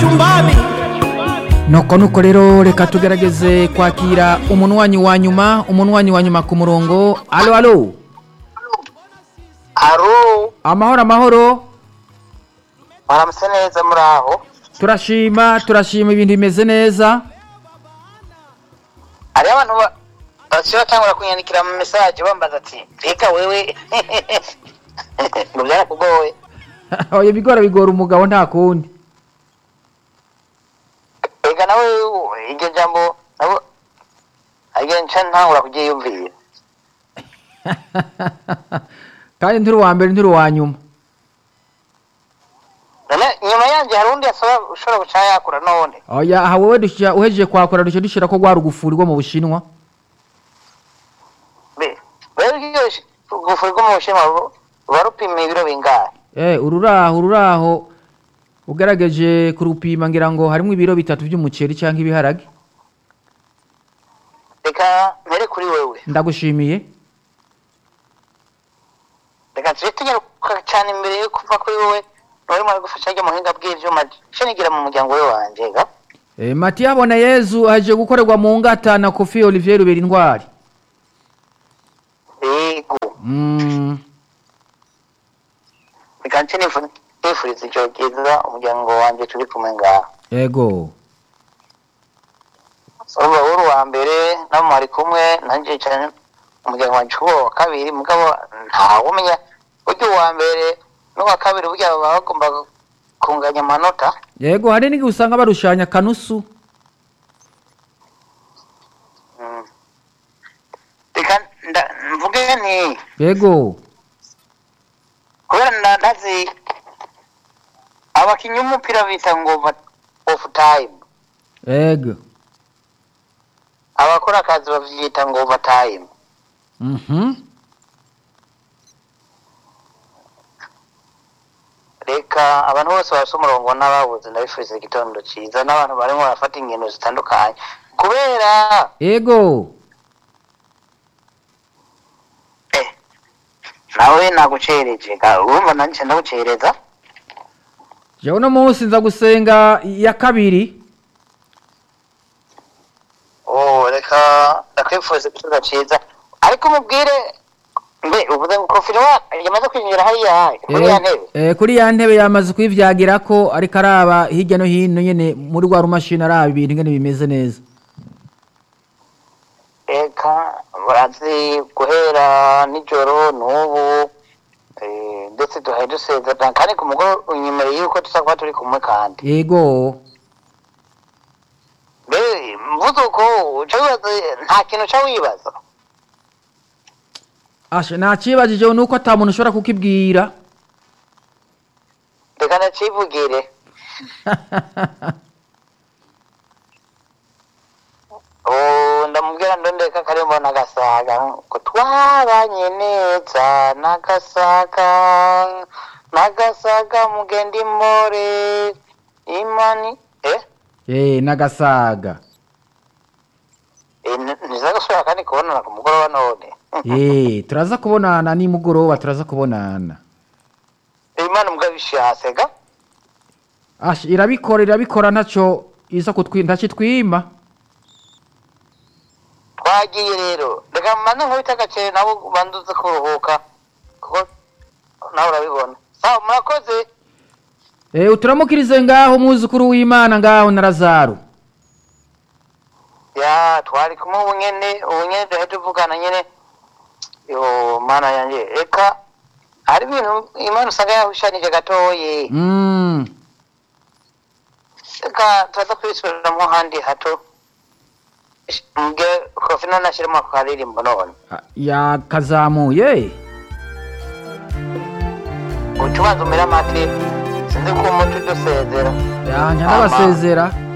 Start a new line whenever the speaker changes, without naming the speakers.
chumbani
nuko nuko rero reka tugerageze kwakira umunwanyi wa nyuma umunwanyi wa nyuma ku murongo alo alo
aro
amahoro amahoro
baramutse neza muri aho
turashima turashima ibintu bimeze neza
hariho abantu ba- basiba batangura kunyandikira mu mesaje bambaza ati reka wewe ngo byarakugoye
oya bigora bigora umugabo nta kundi
reka nawe iryo jambo nabo agiye nca ntangura kuryiyumvira
kandi nturi uwa mbere nturi uwa nyuma
none nyuma yanjye hari undi asaba ushobora guca yakura none
oya aha wowe dushyira uhejeje kwakora dushya dushyira ko rwa rugufuri rwo mu bushinwa
Be- rero iryo gufuri rwo mu bushinwa ru- ruba rupima ibiro bingahe
eh ururaho ururaho ugerageje kurupima ngira ngo harimo ibiro bitatu by'umuceri cyangwa ibiharage
reka mpere kuri wewe
ndagushimiye
reka tujye tunyaruka cyane imbere yo kuva kuri wowe urimo aragufasha ajya mu buhinga bw'ibyuma cyo nigira mu muryango we wanjye ga
Eh, Matiya Bona Yezu aje gukorerwa mu ngata na Kofi Olivier Rubera Intwari.
yego
Mm,
reka nce nifu- nifuriza ijoro ryiza umuryango wanjye turi kumwe ngaha
yego.
urumva wowe uri uwa mbere nabo mwari kumwe nanjye cyane umuryango wanjye uba wa kabiri mugabo ntawe umenya burya uwa mbere n'uwa kabiri burya baba bagomba kunganya amanota
Yego hari n'igihe usanga barushanya kanusu.
Mm. reka nda- mvuge nti
Yego.
kubera nda- ndazi abakinnyi b'umupira bita ngo ofu tayimu
Yego.
abakora akazi babyita ngo overtime
Mhm.
reka abantu bose bafite umurongo n'ababuze ndabifuriza igitondo cyiza n'abantu barimo barafata ingendo zitandukanye kubera
Yego.
eh, nawe nagucereje ga- urumva nanjye ndagucereza
Je uno munsi nza gusenga ya kabiri.
oh reka ndakwifuriza igitondo cyiza ariko umubwire mbe uvuze ngo kofiro yamaze kwinjira hariya kuri ya ntebe
Eh, kuri ya ntebe yamaze kwivyagira ko ariko araba hirya no hino nyene muri rwa rumashini araba ibintu ngene bimeze neza.
reka barazi guhera nijoro n'ubu eh, ndetse duhaye dusezerana kandi ku mugoroba inyuma y'uko tuza kuba turi kumwe kandi
Yego.
mbe mvuze uko uca wibaza nta kintu uca wibaza
Asha nakibajije nuko ata muntu ushobora kukibwira.
reka ndacivugire ubu ndamubwira ndondeka karimbo n'agasaga ngo twabanye neza n'agasaga n'agasaga mugenda imore imani eh
Eh, nagasaga.
Eh, n- niza gusubira kandi kubonana ku mugoroba none
Eh, turaza kubonana nimugoroba turaza kubonana.
imana mbwa bishatse ga
Ash irabikora irabikora ntaco iza kutwi ntacitwima.
twagiye rero reka mbanze nkubita agaceri nabo banduze kuruhuka kuko nawe urabibona sawa murakoze
Eh, uturamukirize ngaho muzukuru w'Imana ngaho na Lazaro.
ya twari kumwe ubu nyene ubu nyene duhe tuvugana nyene yo mana yanjye reka hari ibintu imana usanga yahushanije gatoyi
Mm.
reka turaza kubisubiramwo handi hato mbwe kofi none ashyiremo ako karirimbo none
Yakazamuye.
uca ubanza umere amate sinzi ko umuti udusezera
Yanja ndabasezera.